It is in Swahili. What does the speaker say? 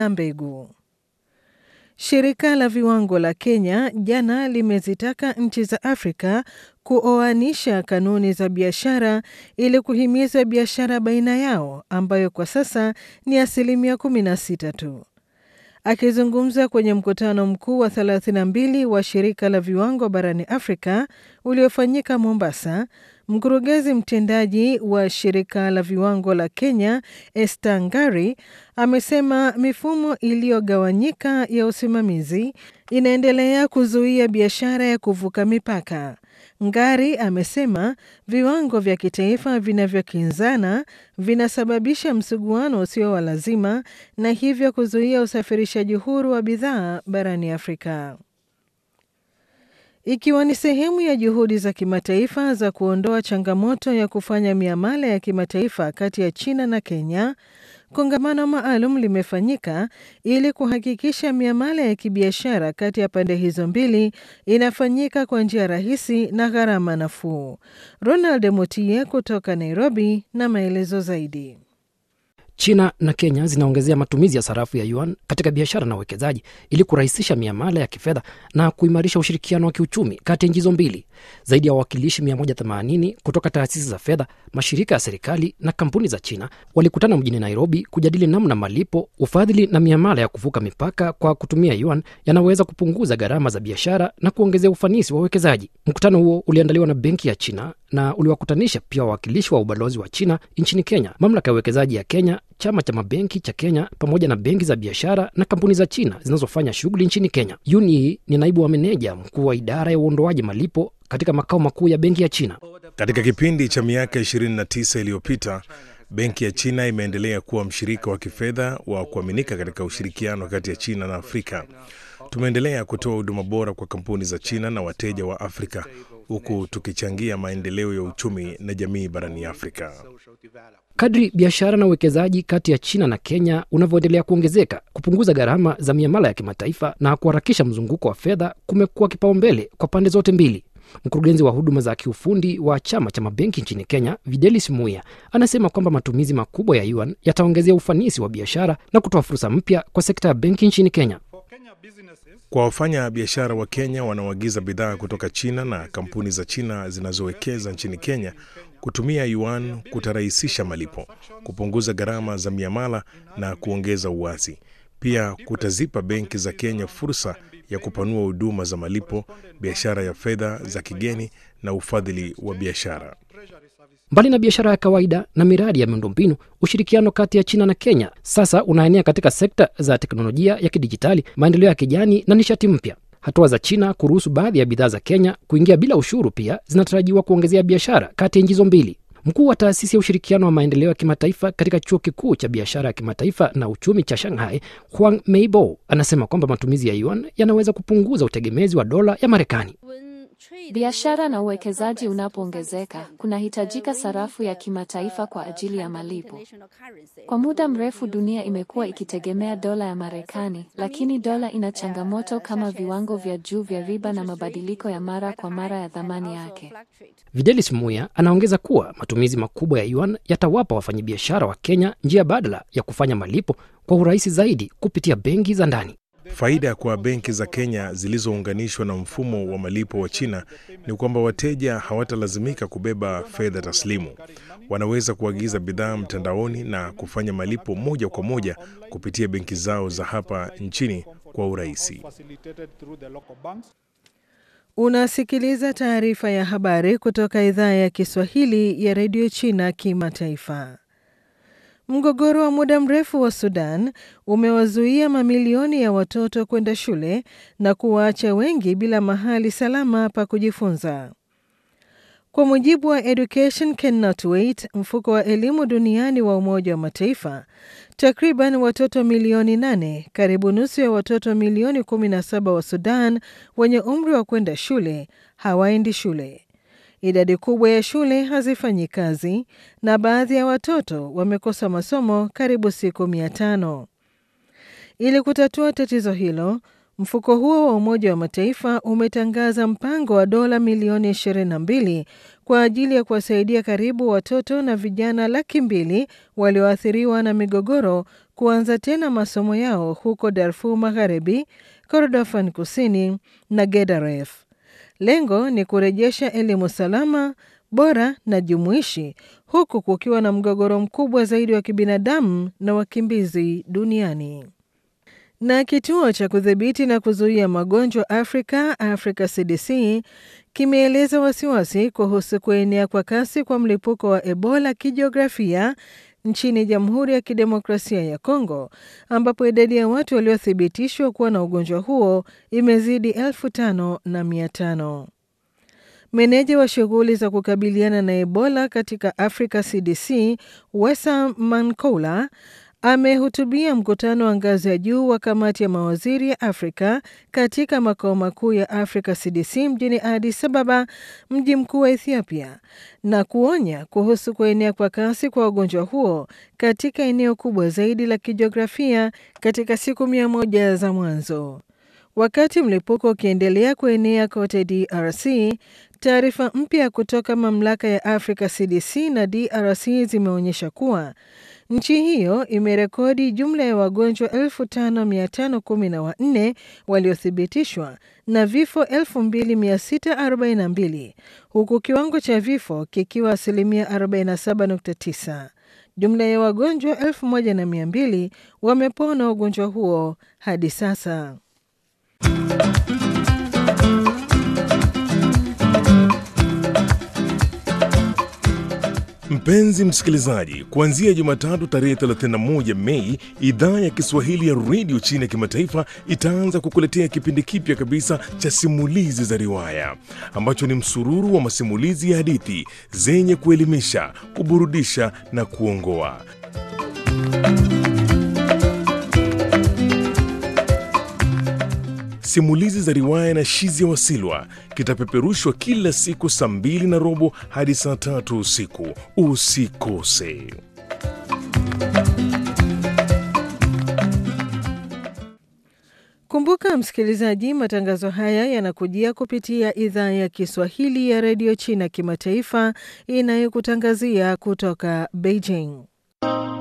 na mbegu. Shirika la viwango la Kenya jana limezitaka nchi za Afrika kuoanisha kanuni za biashara ili kuhimiza biashara baina yao ambayo kwa sasa ni asilimia 16 tu. Akizungumza kwenye mkutano mkuu wa 32 wa shirika la viwango barani Afrika uliofanyika Mombasa, mkurugenzi mtendaji wa shirika la viwango la Kenya Esther Ngari amesema mifumo iliyogawanyika ya usimamizi inaendelea kuzuia biashara ya kuvuka mipaka. Ngari amesema viwango vya kitaifa vinavyokinzana vinasababisha msuguano usio wa lazima na hivyo kuzuia usafirishaji huru wa bidhaa barani Afrika. Ikiwa ni sehemu ya juhudi za kimataifa za kuondoa changamoto ya kufanya miamala ya kimataifa kati ya China na Kenya, kongamano maalum limefanyika ili kuhakikisha miamala ya kibiashara kati ya pande hizo mbili inafanyika kwa njia rahisi na gharama nafuu. Ronald Mutie kutoka Nairobi na maelezo zaidi. China na Kenya zinaongezea matumizi ya sarafu ya yuan katika biashara na uwekezaji ili kurahisisha miamala ya kifedha na kuimarisha ushirikiano wa kiuchumi kati ya nchi hizo mbili. Zaidi ya wawakilishi 180 kutoka taasisi za fedha, mashirika ya serikali na kampuni za China walikutana mjini Nairobi kujadili namna malipo, ufadhili na miamala ya kuvuka mipaka kwa kutumia yuan yanaweza kupunguza gharama za biashara na kuongezea ufanisi wa uwekezaji. Mkutano huo uliandaliwa na Benki ya China na uliwakutanisha pia wawakilishi wa ubalozi wa China nchini Kenya, mamlaka ya uwekezaji ya Kenya, chama cha mabenki cha Kenya pamoja na benki za biashara na kampuni za China zinazofanya shughuli nchini Kenya. Yuni ni naibu wa meneja mkuu wa idara ya uondoaji malipo katika makao makuu ya benki ya China. Katika kipindi cha miaka 29 iliyopita, benki ya China imeendelea kuwa mshirika wa kifedha wa kuaminika katika ushirikiano kati ya China na Afrika. Tumeendelea kutoa huduma bora kwa kampuni za China na wateja wa Afrika huku tukichangia maendeleo ya uchumi na jamii barani Afrika. Kadri biashara na uwekezaji kati ya China na Kenya unavyoendelea kuongezeka, kupunguza gharama za miamala ya kimataifa na kuharakisha mzunguko wa fedha kumekuwa kipaumbele kwa pande zote mbili. Mkurugenzi wa huduma za kiufundi wa chama cha mabenki nchini Kenya, Videlis Muya, anasema kwamba matumizi makubwa ya yuan yataongezea ufanisi wa biashara na kutoa fursa mpya kwa sekta ya benki nchini Kenya. Kwa wafanya biashara wa Kenya wanaoagiza bidhaa kutoka China na kampuni za China zinazowekeza nchini Kenya, kutumia yuan kutarahisisha malipo, kupunguza gharama za miamala na kuongeza uwazi. Pia kutazipa benki za Kenya fursa ya kupanua huduma za malipo, biashara ya fedha za kigeni na ufadhili wa biashara. Mbali na biashara ya kawaida na miradi ya miundombinu, ushirikiano kati ya China na Kenya sasa unaenea katika sekta za teknolojia ya kidijitali, maendeleo ya kijani na nishati mpya. Hatua za China kuruhusu baadhi ya bidhaa za Kenya kuingia bila ushuru pia zinatarajiwa kuongezea biashara kati ya nchi hizo mbili. Mkuu wa taasisi ya ushirikiano wa maendeleo ya kimataifa katika chuo kikuu cha biashara ya kimataifa na uchumi cha Shanghai, Huang Meibo, anasema kwamba matumizi ya yuan yanaweza kupunguza utegemezi wa dola ya Marekani. Biashara na uwekezaji unapoongezeka, kunahitajika sarafu ya kimataifa kwa ajili ya malipo. Kwa muda mrefu dunia imekuwa ikitegemea dola ya Marekani, lakini dola ina changamoto kama viwango vya juu vya riba na mabadiliko ya mara kwa mara ya thamani yake. Videlis Muya anaongeza kuwa matumizi makubwa ya yuan yatawapa wafanyabiashara wa Kenya njia badala ya kufanya malipo kwa urahisi zaidi kupitia benki za ndani. Faida kwa benki za Kenya zilizounganishwa na mfumo wa malipo wa China ni kwamba wateja hawatalazimika kubeba fedha taslimu. Wanaweza kuagiza bidhaa mtandaoni na kufanya malipo moja kwa moja kupitia benki zao za hapa nchini kwa urahisi. Unasikiliza taarifa ya habari kutoka idhaa ya Kiswahili ya redio China Kimataifa. Mgogoro wa muda mrefu wa Sudan umewazuia mamilioni ya watoto kwenda shule na kuwaacha wengi bila mahali salama pa kujifunza. Kwa mujibu wa Education Cannot Wait, mfuko wa elimu duniani wa Umoja wa Mataifa, takriban watoto milioni nane, karibu nusu ya watoto milioni 17 wa Sudan wenye umri wa kwenda shule hawaendi shule. Idadi kubwa ya shule hazifanyi kazi na baadhi ya watoto wamekosa masomo karibu siku mia tano. Ili kutatua tatizo hilo, Mfuko huo wa Umoja wa Mataifa umetangaza mpango wa dola milioni 22 kwa ajili ya kuwasaidia karibu watoto na vijana laki mbili walioathiriwa na migogoro kuanza tena masomo yao huko Darfur Magharibi, Kordofan Kusini na Gedaref. Lengo ni kurejesha elimu salama, bora na jumuishi huku kukiwa na mgogoro mkubwa zaidi wa kibinadamu na wakimbizi duniani. Na kituo cha kudhibiti na kuzuia magonjwa Afrika, Africa CDC, kimeeleza wasiwasi kuhusu kuenea kwa kasi kwa mlipuko wa Ebola kijiografia nchini Jamhuri ya Kidemokrasia ya Kongo, ambapo idadi ya watu waliothibitishwa kuwa na ugonjwa huo imezidi elfu tano na mia tano. Meneja wa shughuli za kukabiliana na Ebola katika Africa CDC, Wesa Mankoula amehutubia mkutano wa ngazi ya juu wa kamati ya mawaziri ya Afrika katika makao makuu ya Africa CDC mjini Addis Ababa, mji mkuu wa Ethiopia, na kuonya kuhusu kuenea kwa kasi kwa ugonjwa huo katika eneo kubwa zaidi la kijiografia katika siku mia moja za mwanzo. Wakati mlipuko ukiendelea kuenea kote DRC, taarifa mpya kutoka mamlaka ya Africa CDC na DRC zimeonyesha kuwa nchi hiyo imerekodi jumla ya wagonjwa 5514 waliothibitishwa na vifo 2642 huku kiwango cha vifo kikiwa asilimia 47.9. Jumla ya wagonjwa 1200 wamepona ugonjwa huo hadi sasa. Mpenzi msikilizaji, kuanzia Jumatatu tarehe 31 Mei, idhaa ya Kiswahili ya redio chini ya kimataifa itaanza kukuletea kipindi kipya kabisa cha simulizi za riwaya ambacho ni msururu wa masimulizi ya hadithi zenye kuelimisha, kuburudisha na kuongoa. Simulizi za riwaya na Shizia Wasilwa kitapeperushwa kila siku saa mbili na robo hadi saa tatu usiku. Usikose. Kumbuka msikilizaji, matangazo haya yanakujia kupitia idhaa ya Kiswahili ya redio China kimataifa inayokutangazia kutoka Beijing.